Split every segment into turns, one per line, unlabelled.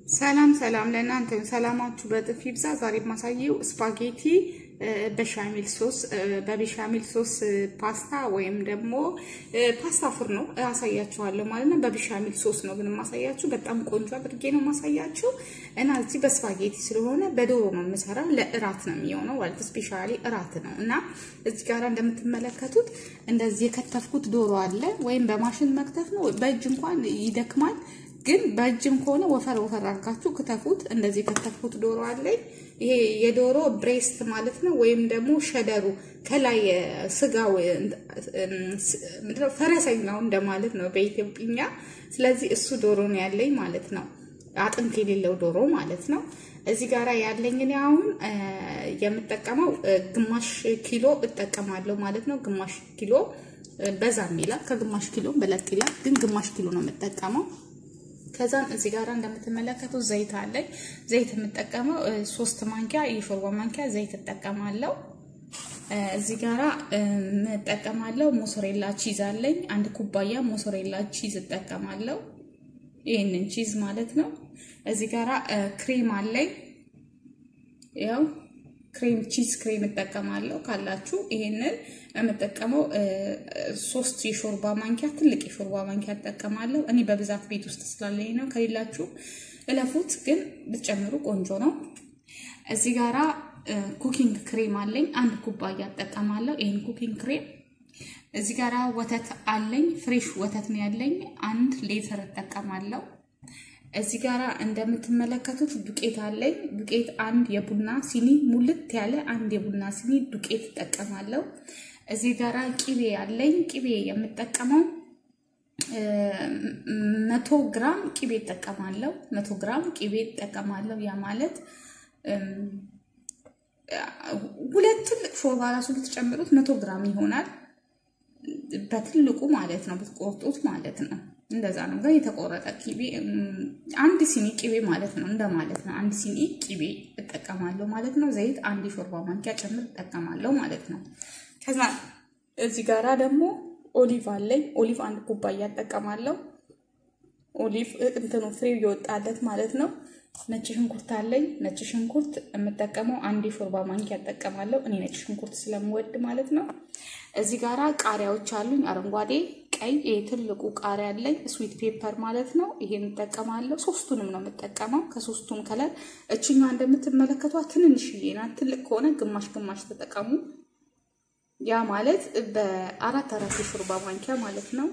ሰላም ሰላም ለእናንተ ሰላማችሁ በጥፍ ይብዛ። ዛሬ የማሳየው ስፓጌቲ በሻሚል ሶስ በቤሻሚል ሶስ ፓስታ ወይም ደግሞ ፓስታ ፍርኖ አሳያችኋለሁ ማለት ነው። በቤሻሚል ሶስ ነው ግን የማሳያችሁ። በጣም ቆንጆ አድርጌ ነው የማሳያችሁ እና እዚህ በስፓጌቲ ስለሆነ በዶሮ ነው የምሰራው። ለእራት ነው የሚሆነው ማለት ስፔሻሊ እራት ነው እና እዚህ ጋር እንደምትመለከቱት እንደዚህ የከተፍኩት ዶሮ አለ። ወይም በማሽን መክተፍ ነው፣ በእጅ እንኳን ይደክማል ግን በእጅም ከሆነ ወፈር ወፈር አድርጋችሁ ክተፉት። እንደዚህ ከተፍኩት ዶሮ አለኝ። ይሄ የዶሮ ብሬስት ማለት ነው፣ ወይም ደግሞ ሸደሩ ከላይ ስጋው ፈረሰኛው እንደማለት ነው በኢትዮጵኛ። ስለዚህ እሱ ዶሮ ነው ያለኝ ማለት ነው፣ አጥንት የሌለው ዶሮ ማለት ነው። እዚህ ጋር ያለኝ እኔ አሁን የምጠቀመው ግማሽ ኪሎ እጠቀማለሁ ማለት ነው። ግማሽ ኪሎ በዛም ይላል፣ ከግማሽ ኪሎ በለጥ ይላል፣ ግን ግማሽ ኪሎ ነው የምጠቀመው። ከዛም እዚህ ጋር እንደምትመለከቱት ዘይት አለኝ። ዘይት የምጠቀመው ሶስት ማንኪያ የሾርባ ማንኪያ ዘይት እጠቀማለሁ። እዚህ ጋራ እጠቀማለሁ ሞሶሬላ ቺዝ አለኝ። አንድ ኩባያ ሞሶሬላ ቺዝ እጠቀማለሁ። ይህንን ቺዝ ማለት ነው። እዚህ ጋራ ክሬም አለኝ። ያው ክሬም ቺዝ ክሬም እጠቀማለሁ ካላችሁ። ይሄንን የምጠቀመው ሶስት የሾርባ ማንኪያ ትልቅ የሾርባ ማንኪያ እጠቀማለሁ። እኔ በብዛት ቤት ውስጥ ስላለኝ ነው። ከሌላችሁ እለፉት፣ ግን ብትጨምሩ ቆንጆ ነው። እዚህ ጋራ ኩኪንግ ክሬም አለኝ። አንድ ኩባያ እጠቀማለሁ። ይህን ኩኪንግ ክሬም እዚህ ጋራ ወተት አለኝ። ፍሬሽ ወተት ነው ያለኝ። አንድ ሌተር እጠቀማለሁ። እዚህ ጋራ እንደምትመለከቱት ዱቄት አለኝ። ዱቄት አንድ የቡና ሲኒ ሙልት ያለ አንድ የቡና ሲኒ ዱቄት እጠቀማለሁ። እዚህ ጋራ ቂቤ አለኝ። ቂቤ የምጠቀመው መቶ ግራም ቂቤ እጠቀማለሁ። መቶ ግራም ቂቤ እጠቀማለሁ። ያ ማለት ሁለት ትልቅ ሾርባ ራሱ ብትጨምሩት መቶ ግራም ይሆናል። በትልቁ ማለት ነው ብትቆርጡት ማለት ነው። እንደዛ ነው። ግን የተቆረጠ ቂቤ አንድ ሲኒ ቂቤ ማለት ነው እንደማለት ነው። አንድ ሲኒ ቂቤ እጠቀማለሁ ማለት ነው። ዘይት አንድ የሾርባ ማንኪያ ጭምር እጠቀማለሁ ማለት ነው። ከዛ እዚህ ጋራ ደግሞ ኦሊቭ አለኝ። ኦሊቭ አንድ ኩባያ እጠቀማለሁ። ኦሊቭ እንትኑ ፍሬው እየወጣለት ማለት ነው። ነጭ ሽንኩርት አለኝ። ነጭ ሽንኩርት የምጠቀመው አንድ የሾርባ ማንኪያ እጠቀማለሁ። እኔ ነጭ ሽንኩርት ስለምወድ ማለት ነው። እዚህ ጋራ ቃሪያዎች አሉኝ፣ አረንጓዴ፣ ቀይ። ይሄ ትልቁ ቃሪያ አለኝ፣ ስዊት ፔፐር ማለት ነው። ይሄን እጠቀማለሁ። ሶስቱንም ነው የምጠቀመው። ከሶስቱም ከለር እችኛ እንደምትመለከቷት ትንንሽዬ ናት። ትልቅ ከሆነ ግማሽ ግማሽ ተጠቀሙ። ያ ማለት በአራት አራት የሾርባ ማንኪያ ማለት ነው።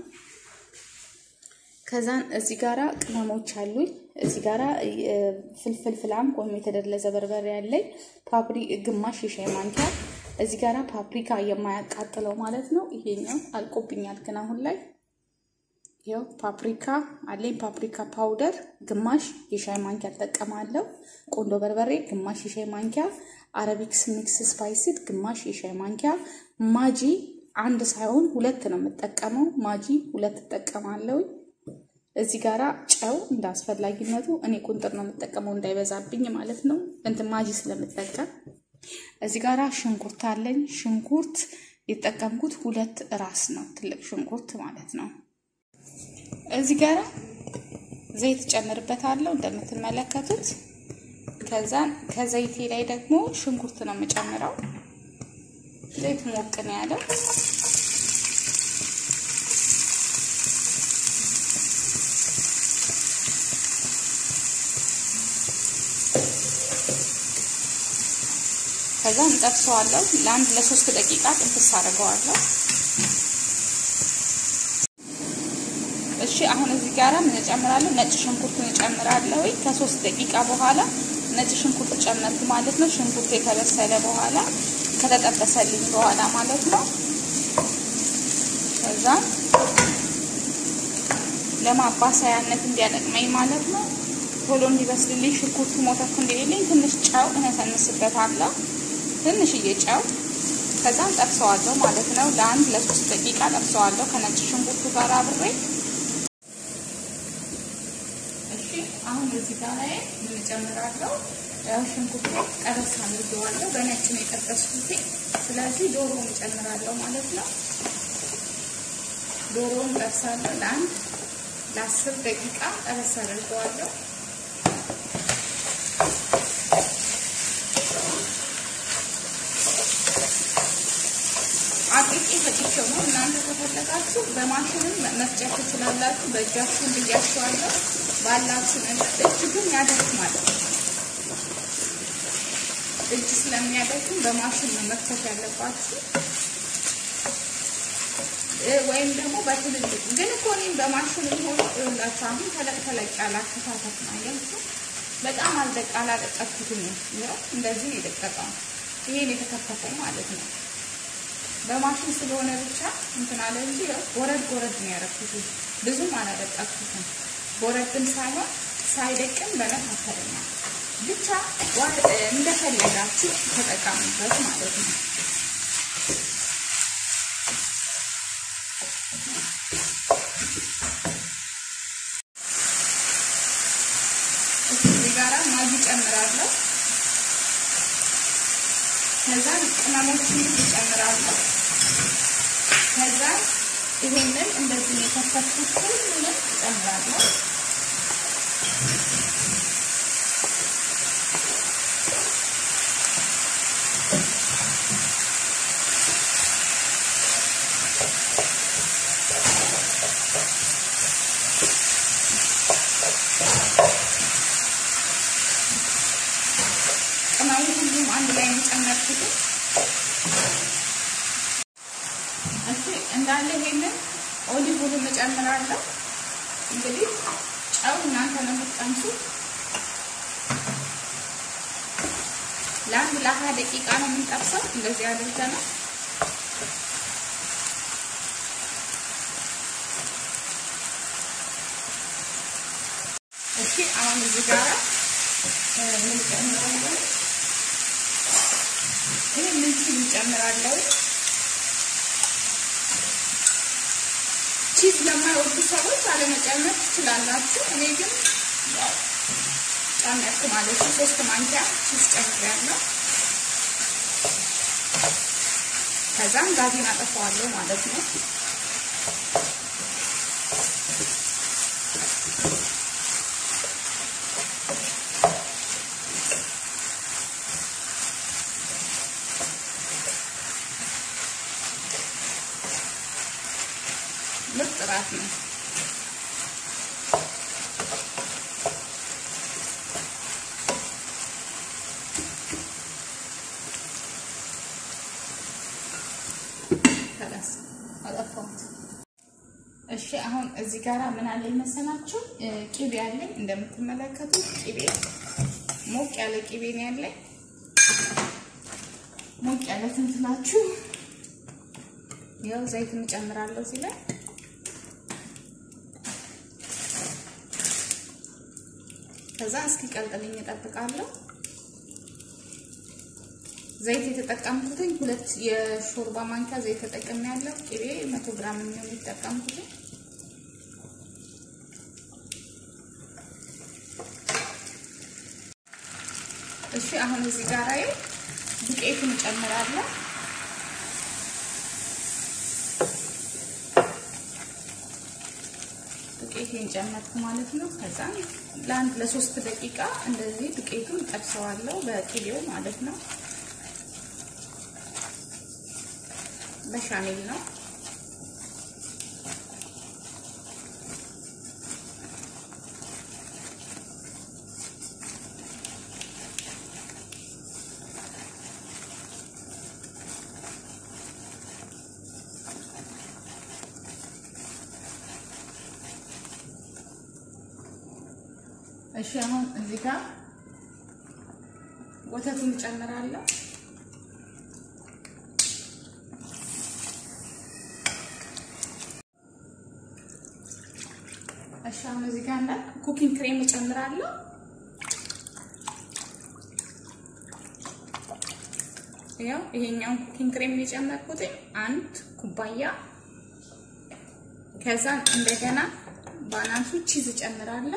ከዛን እዚህ ጋራ ቅመሞች አሉኝ። እዚህ ጋራ ፍልፍል ፍላም ወይም የተደለዘ በርበሬ ያለኝ ፓፕሪ ግማሽ የሻይ ማንኪያ። እዚህ ጋራ ፓፕሪካ የማያቃጥለው ማለት ነው። ይሄኛው አልቆብኛል ግን አሁን ላይ ያው ፓፕሪካ አለኝ። ፓፕሪካ ፓውደር ግማሽ የሻይ ማንኪያ እጠቀማለሁ። ቆንዶ በርበሬ ግማሽ የሻይ ማንኪያ፣ አረቢክስ ሚክስ ስፓይስድ ግማሽ የሻይ ማንኪያ፣ ማጂ አንድ ሳይሆን ሁለት ነው የምጠቀመው። ማጂ ሁለት እጠቀማለሁ። እዚህ ጋራ ጨው እንደ አስፈላጊነቱ እኔ ቁንጥር ነው የምጠቀመው እንዳይበዛብኝ ማለት ነው፣ እንትን ማጂ ስለምጠቀም። እዚህ ጋራ ሽንኩርት አለኝ። ሽንኩርት የተጠቀምኩት ሁለት ራስ ነው፣ ትልቅ ሽንኩርት ማለት ነው። እዚህ ጋራ ዘይት ጨምርበታለሁ እንደምትመለከቱት። ከዛን ከዘይቴ ላይ ደግሞ ሽንኩርት ነው የምጨምረው። ዘይት ሞቅ ነው ያለው። ከዛ እንጠብሰዋለሁ ለአንድ ለሶስት ደቂቃ ጥብስ አድርገዋለሁ። እሺ አሁን እዚህ ጋራ ምን እጨምራለሁ? ነጭ ሽንኩርቱን እጨምራለሁ። ከሶስት ደቂቃ በኋላ ነጭ ሽንኩርት ጨመርኩ ማለት ነው። ሽንኩርቱ ከበሰለ በኋላ ከተጠበሰልኝ በኋላ ማለት ነው። ከዛ ለማባሰያነት እንዲያጠቅመኝ ማለት ነው። ቶሎ እንዲበስልልኝ ሽንኩርቱ ሞተፍ እንዲልልኝ ትንሽ ጨው እነሰንስበታለሁ። ትንሽዬ ጨው ከዛም ጠብሰዋለሁ ማለት ነው። ለአንድ ለሶስት ደቂቃ ጠብሰዋለሁ ከነጭ ሽንኩርቱ ጋር አብሬ። እሺ አሁን እዚህ ጋር ላይ ምን እጨምራለሁ? ሽንኩርቱ ጠበስ አድርጌዋለሁ። በነጭ ነው የጠበስኩት። ስለዚህ ዶሮውን እጨምራለሁ ማለት ነው። ዶሮውን ጠብሳለሁ ለአንድ ለአስር ደቂቃ ጠበስ አድርገዋለሁ። አጥቄ ፈጭቼው ነው። እናንተ ከፈለጋችሁ በማሽንም መፍጨት ትችላላችሁ። በእጃችሁ ብያችኋለሁ። ባላችሁ ነገር እጅ ግን ያደክማል። እጅ ስለሚያደክም በማሽን ነው መክተት ያለባችሁ፣ ወይም ደግሞ በትልልቅ ግን እኮ እኔም በማሽን ሆኖ ይኸውላችሁ አሁን ተለቅ ተለቅ ያለ አከታተፍ ነው ያልኩት። በጣም አልደቅ አላደቀኩትም። ይኸው እንደዚህ ነው የደቀቀው። ይሄን የተከተፈው ማለት ነው። በማሽን ስለሆነ ብቻ እንትን አለ እንጂ ጎረድ ጎረድ ነው ያደረኩት። ብዙም አላደቀኩትም። ጎረድም ሳይሆን ሳይደቅም በመካከለኛ ብቻ እንደፈለጋችሁ ተጠቀሙበት ማለት ነው። እዚህ ጋራ ማጊ ጨምራለሁ። ከዛ ቅመሞችን እጨምራለሁ። ከዛ ይሄንን እንደዚህ የከተፍኩት ሁሉንም እጨምራለሁ። ቅመሙ ሁሉም አንድ ላይ የጨመርኩት እሺ እንዳለ ይሄንን ኦሊቭ ኦይል እጨምራለሁ። እንግዲህ ጨው እናንተ ነው የምትቀምሱት። ለአንድ ለሀያ ደቂቃ ነው የምንጠብሰው። እንደዚህ አድርገናል። እሺ አሁን እዚህ ጋራ ምን ጨምራለሁ? ይሄ ምን እንጨምራለሁ? ቺዝ ለማይወዱ ሰዎች አለመጨመር ትችላላችሁ። እኔ ግን ያው ጨመርኩ ማለት ነው። ሶስት ማንኪያ ቺዝ ጨምሬያለሁ። ከዛም ጋዜን አጠፋዋለሁ ማለት ነው። ምርጥ እራት ነው። እሺ አሁን እዚህ ጋራ ምን አለኝ መሰላችሁ? ቂቤ አለኝ እንደምትመለከቱት ቂቤ ሞቅ ያለ ቂቤ ነው ያለኝ። ሞቅ ያለ ትንትናችሁ ያው ዘይት እንጨምራለሁ እዚህ ላይ ከዛ እስኪ ቀልጥልኝ እጠብቃለሁ። ዘይት የተጠቀምኩትኝ ሁለት የሾርባ ማንኪያ ዘይት ተጠቅሜያለሁ። ቅቤ መቶ ግራም የሚሆን የተጠቀምኩትኝ እሺ። አሁን እዚህ ጋር ዱቄቱን እጨምራለሁ። ዱቄቴን ጨመርኩ ማለት ነው። ከዛ ለአንድ ለሶስት ደቂቃ እንደዚህ ዱቄቱን ጠብሰዋለሁ በቅቤው ማለት ነው። በሻሜል ነው። እሺ አሁን እዚህ ጋር ወተቱን እጨምራለሁ። እሺ አሁን እዚህ ጋር እንደ ኩኪንግ ክሬም እጨምራለሁ። ያው ይሄኛውን ኩኪንግ ክሬም የጨመርኩት አንድ ኩባያ። ከዛ እንደገና ባናቱ ቺዝ እጨምራለሁ።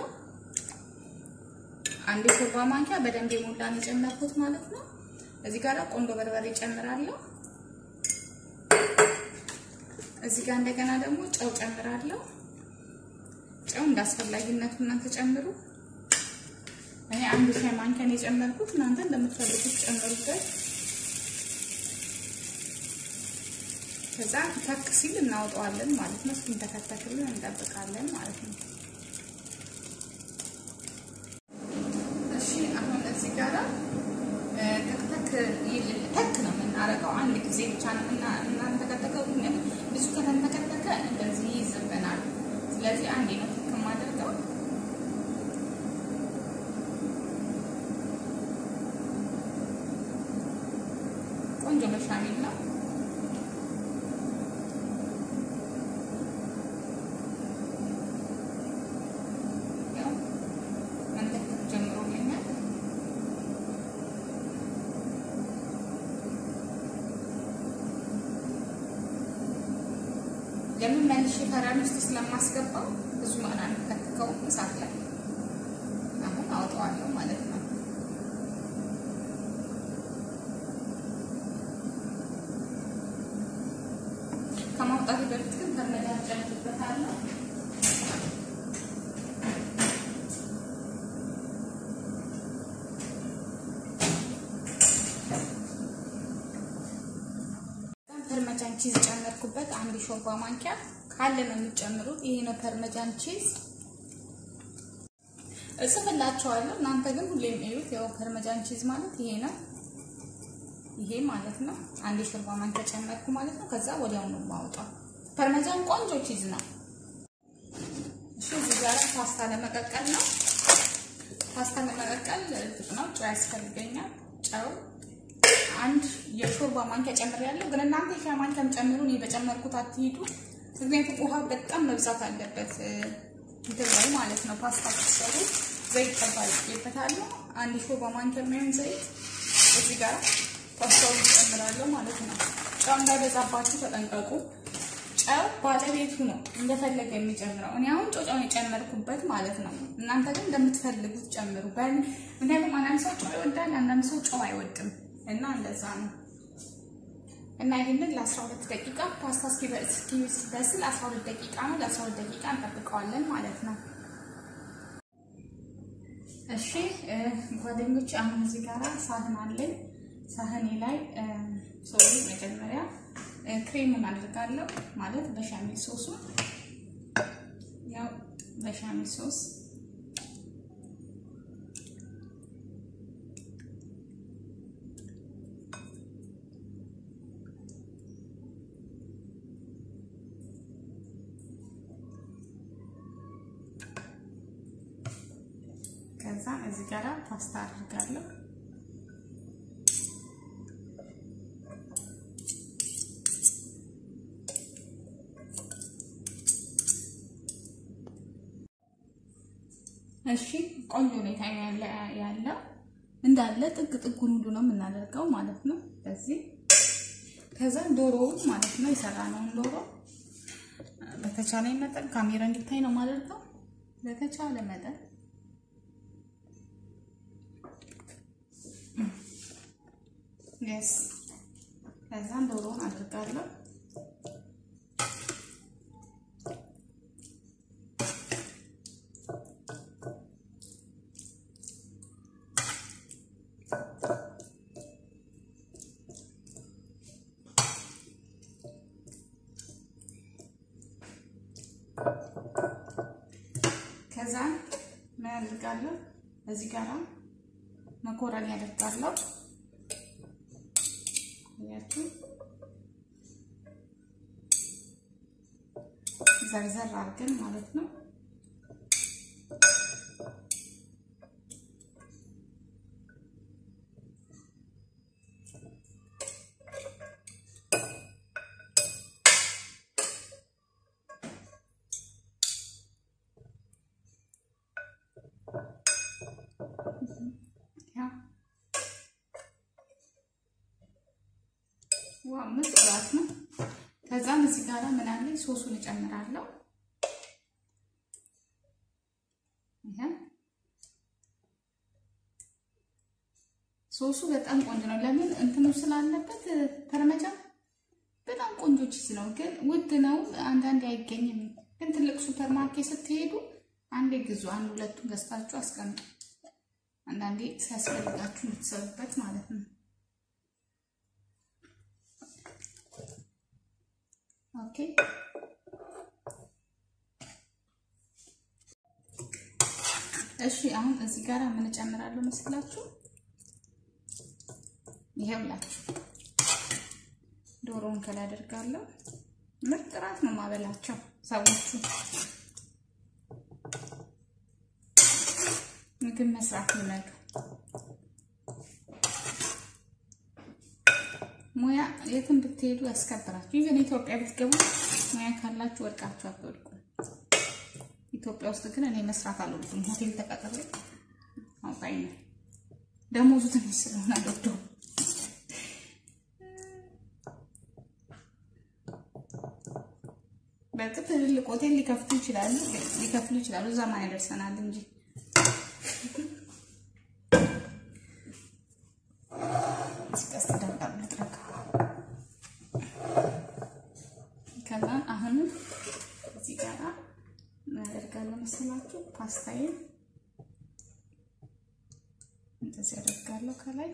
አንድ ሾርባ ማንኪያ በደንብ የሞላን የጨመርኩት ማለት ነው። እዚህ ጋር ቆንጆ በርበሬ ጨምራለሁ። እዚህ ጋር እንደገና ደግሞ ጨው ጨምራለሁ። ጨው እንዳስፈላጊነቱ እናንተ ጨምሩ። እኔ አንድ ሻይ ማንኪያን የጨመርኩት እናንተ እንደምትፈልጉት ጨምሩበት። ከዛ ከክ ሲል እናወጣዋለን ማለት ነው። እስኪንተከተክልን እንጠብቃለን ማለት ነው። እሺ አሁን እዚህ ጋራ ተክተክ ተክ ነው የምናደርገው። አንድ ጊዜ ብቻ ነው የምናንተከተከው። ግን ብዙ ከተንተከተከ እንደዚህ ይዝብናል። ስለዚህ አንዴ ነው ተክ የማደርገው። ቆንጆ በሻሚል ነው። ያው መንተክተክ ጀምሮልኛል። ለምን መልሼ ፈራን ውስጥ ስለማስገባው ብዙ ማና አንከትከው እሳት ላይ አሁን አወጣዋለሁ ማለት ነው። ከማውጣት በፊት ግን በርመዳን ጨምርበታለሁ። ፐርመጃን ቺዝ ጨመርኩበት። አንድ ሾርባ ማንኪያ ካለ ነው የምትጨምሩት። ይሄ ነው ፐርመጃን ቺዝ እጽፍላችኋለሁ። እናንተ ግን ሁሌም እዩት። ያው ፐርመጃን ቺዝ ማለት ይሄ ነው። ይሄ ማለት ነው። አንድ ሾርባ ማንኪያ ጨመርኩ ማለት ነው። ከዛ ወዲያው ነው የማወጣው። ፐርመጃን ቆንጆ ቺዝ ነው። እሺ እዚህ ጋር ፓስታ ለመቀቀል ነው። ፓስታ ለመቀቀል ጥጥ ነው። ጨው ያስፈልገኛል። ጨው አንድ የሾርባ ማንኪያ ጨምሬያለሁ። ግን እናንተ የሻይ ማንኪያም ጨምሩ። እኔ በጨመርኩት አትሂዱ። ምክንያቱም ውሃ በጣም መብዛት አለበት እንትን ላይ ማለት ነው። ፓስታ ስትሰሩ ዘይት ጠባቂበታለሁ። አንድ ሾርባ ማንኪያ የሚሆን ዘይት እዚህ ጋር ፓስታውን ጨምራለሁ ማለት ነው። ጨው እንዳይበዛባችሁ ተጠንቀቁ። ጨው ባለቤቱ ነው እንደፈለገ የሚጨምረው። እኔ አሁን ጨው የጨመርኩበት ማለት ነው። እናንተ ግን እንደምትፈልጉት ጨምሩ። ምክንያቱም አንዳንድ ሰው ጨው ይወዳል፣ አንዳንድ ሰው ጨው አይወድም እና እንደዛ ነው። እና ይህንን ለ12 ደቂቃ ፓስታ እስኪበስል 12 ደቂቃ ነው። ለ12 ደቂቃ እንጠብቀዋለን ማለት ነው። እሺ ጓደኞች፣ አሁን እዚህ ጋራ ሳህን አለኝ። ሳህኔ ላይ ሶሪ መጀመሪያ ክሬሙን አድርጋለሁ ማለት በሻሚል ሶሱ ያው በሻሚል ሶስ ከዛ እዚህ ጋር ፓስታ አድርጋለሁ። እሺ ቆንጆ ሁኔታ ያለው እንዳለ ጥግ ጥጉን ሁሉ ነው የምናደርገው ማለት ነው። በዚህ ከዛ ዶሮውን ማለት ነው የሰራነውን ዶሮ በተቻለ መጠን ካሜራ እንዲታይ ነው የማደርገው በተቻለ መጠን የስ ከዛም ዶሮውን አድርጋለሁ። ከዛ ምን አድርጋለሁ እዚህ ጋር መኮረኒ አደርጋለሁ። ያችሁ ዘርዘር አድርገን ማለት ነው። ዋው ምርጥ እራት ነው። ከዛም እዚህ ጋር ምን አለ ሶሱን እጨምራለሁ። ይሄ ሶሱ በጣም ቆንጆ ነው። ለምን እንትኑ ስላለበት ፐርመጃ በጣም ቆንጆ ቺዝ ነው፣ ግን ውድ ነው። አንዳንዴ አይገኝም። ግን ትልቅ ሱፐር ማርኬት ስትሄዱ አንዴ ግዙ። አንድ ሁለቱን ገዝታችሁ አስቀምጡ። አንዳንዴ ሲያስፈልጋችሁ እንድትሰሩበት ማለት ነው። ኦኬ እሺ አሁን እዚህ ጋር ምን እጨምራለሁ መስላችሁ? ይሄውላችሁ ዶሮውን ከላይ አደርጋለሁ። ምርጥ እራት ነው ማበላቸው ሰዎቹ። ምግብ መስራት ይመዱ። ሙያ የትም ብትሄዱ ያስከብራችሁ። ይህን ኢትዮጵያ ብትገቡ ሙያ ካላችሁ ወድቃችሁ አትወድቁ። ኢትዮጵያ ውስጥ ግን እኔ መስራት አልወድም። ሆቴል ተቀጥሬ አውጣኝ ነው ደሞዙ ትንሽ ስለሆነ አልወደውም። በእርግጥ ትልልቅ ሆቴል ሊከፍቱ ይችላሉ ሊከፍሉ ይችላሉ። እዛ ማን ያደርሰናል እንጂ ሲቀስ ደርቃ ልጥረግ ከዛ አሁንም እዚህ ጋር ምን አደርጋለሁ መሰላችሁ? ፓስታዬን እንደዚህ አደርጋለሁ። ከላይ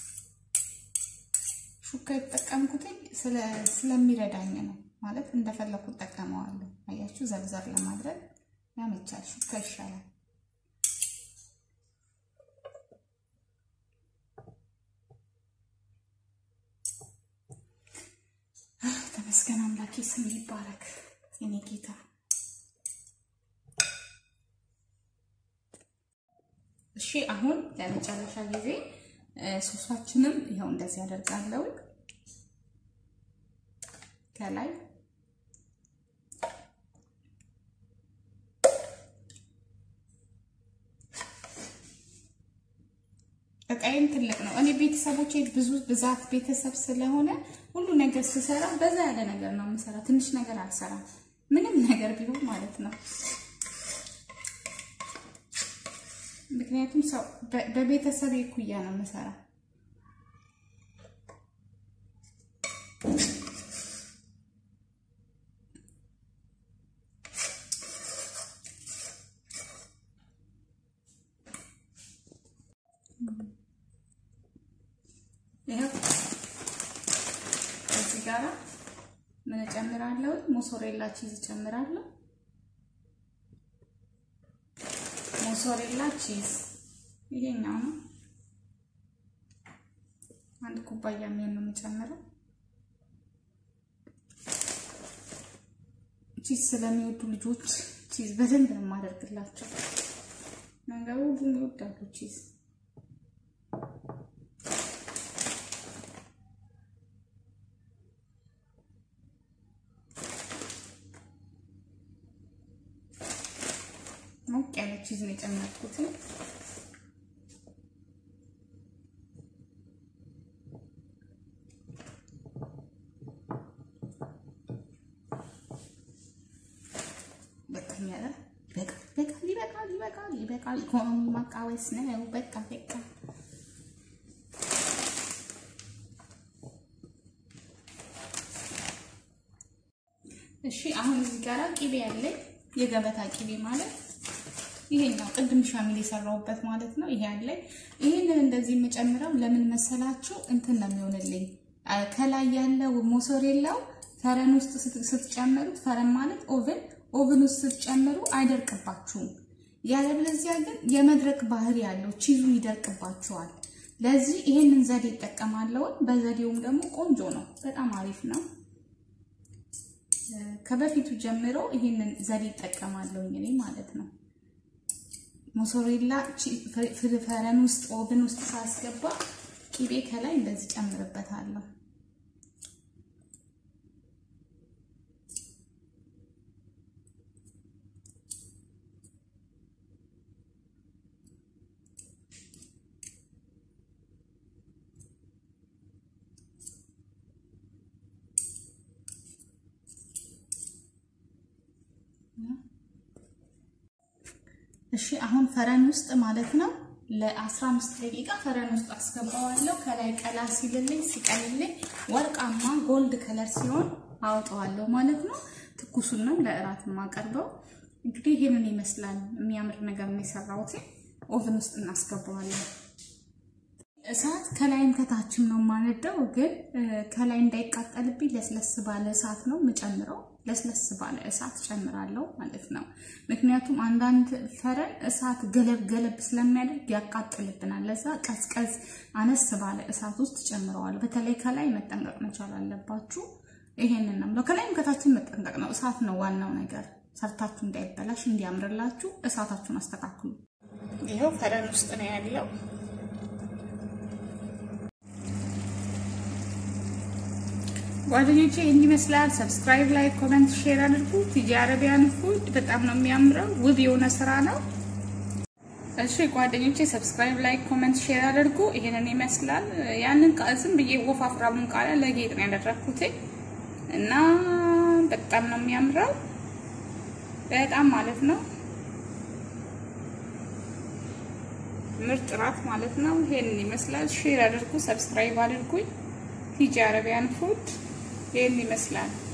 ሹካ የተጠቀምኩትኝ ስለሚረዳኝ ነው። ማለት እንደፈለኩ እጠቀመዋለሁ። አያችሁ፣ ዘርዘር ለማድረግ ያመቻል። ሹካ ይሻላል። ተመስገን አምላኬ፣ ስም ይባረክ የኔ ጌታ። እሺ አሁን ለመጨረሻ ጊዜ ሶሳችንም ይኸው እንደዚህ ያደርጋለሁ ከላይ እቃዬም ትልቅ ነው። እኔ ቤተሰቦቼ ብዙ ብዛት ቤተሰብ ስለሆነ ሁሉ ነገር ስሰራ በዛ ያለ ነገር ነው የምሰራ። ትንሽ ነገር አልሰራም፣ ምንም ነገር ቢሆን ማለት ነው። ምክንያቱም ሰው በቤተሰብ እኩያ ነው የምሰራ። ይኸው እዚህ ጋራ ምን እጨምራለሁ? ሞሶሬላ ቺዝ እጨምራለሁ። ሞሶሬላ ቺዝ ይሄኛው ነው። አንድ ኩባያ የሚሆን ነው የምጨምረው። ቺዝ ስለሚወዱ ልጆች ቺዝ በደንብ ነው የማደርግላቸው። ነገሩ ሁሉም ይወዳሉ ቺዝ። ሞቅ ያለ ቺዝ ነው የጨመርኩት። በቃኛለ ይበቃል፣ ይበቃል፣ ይበቃል፣ ይበቃል። ኢኮኖሚ ማቃወስ ነው። በቃ በቃ እሺ። አሁን እዚህ ጋራ ቂቤ ያለኝ የገበታ ቂቤ ማለት ይሄኛው ቅድም ሻሚል የሰራሁበት ማለት ነው። ይሄ አለኝ። ይሄንን እንደዚህ የምጨምረው ለምን መሰላችሁ? እንትን ነው የሚሆንልኝ ከላይ ያለው ሞሶሬላው ፈረን ውስጥ ስትጨምሩት፣ ፈረን ማለት ኦቨን ኦቨን ውስጥ ስትጨምሩ አይደርቅባችሁም። ያለበለዚያ ግን የመድረቅ ባህሪ ያለው ቺዙ ይደርቅባችኋል። ለዚህ ይሄንን ዘዴ እጠቀማለሁ። በዘዴውም ደግሞ ቆንጆ ነው፣ በጣም አሪፍ ነው። ከበፊቱ ጀምሮ ይሄንን ዘዴ እጠቀማለሁ እኔ ማለት ነው። ሞሶሬላ ፈረን ውስጥ ኦቨን ውስጥ ሳስገባ ቂቤ ከላይ እንደዚህ ጨምርበታለሁ። እሺ አሁን ፈረን ውስጥ ማለት ነው ለ15 ደቂቃ ፈረን ውስጥ አስገባዋለሁ። ከላይ ቀላ ሲልልኝ ሲቀልልኝ ወርቃማ ጎልድ ከለር ሲሆን አወጣዋለሁ ማለት ነው። ትኩሱን ነው ለእራት የማቀርበው። እንግዲህ ይሄንን ይመስላል። የሚያምር ነገር ነው የሰራሁት። ኦቨን ውስጥ እናስገባዋለን። እሳት ከላይም ከታችም ነው የማነደው፣ ግን ከላይ እንዳይቃጠልብኝ ለስለስ ባለ እሳት ነው የምጨምረው። ለስለስ ባለ እሳት ጨምራለሁ ማለት ነው። ምክንያቱም አንዳንድ ፈረን እሳት ገለብ ገለብ ስለሚያደርግ ያቃጥልብናል። ለዛ ቀዝቀዝ አነስ ባለ እሳት ውስጥ ጨምረዋል። በተለይ ከላይ መጠንቀቅ መቻል አለባችሁ። ይሄንን ነው ከላይም ከታችን መጠንቀቅ ነው። እሳት ነው ዋናው ነገር። ሰርታችሁ እንዳይበላሽ እንዲያምርላችሁ እሳታችሁን አስተካክሉ። ይኸው ፈረን ውስጥ ነው ያለው። ጓደኞቼ እንዲህ ይመስላል። ሰብስክራይብ፣ ላይክ፣ ኮመንት፣ ሼር አድርጉ። ቲጂ አረቢያን ፉድ በጣም ነው የሚያምረው። ውብ የሆነ ስራ ነው። እሺ ጓደኞቼ ሰብስክራይብ፣ ላይክ፣ ኮመንት፣ ሼር አድርጉ። ይሄንን ይመስላል። ያንን ዝም ብዬ ወፋፍራሙን ቃሪያ ለጌጥ ነው ያደረኩት እና በጣም ነው የሚያምረው። በጣም ማለት ነው ምርጥ ራት ማለት ነው። ይሄንን ይመስላል። ሼር አድርጉ፣ ሰብስክራይብ አድርጉኝ። ቲጂ አረቢያን ፉድ ይህን ይመስላል።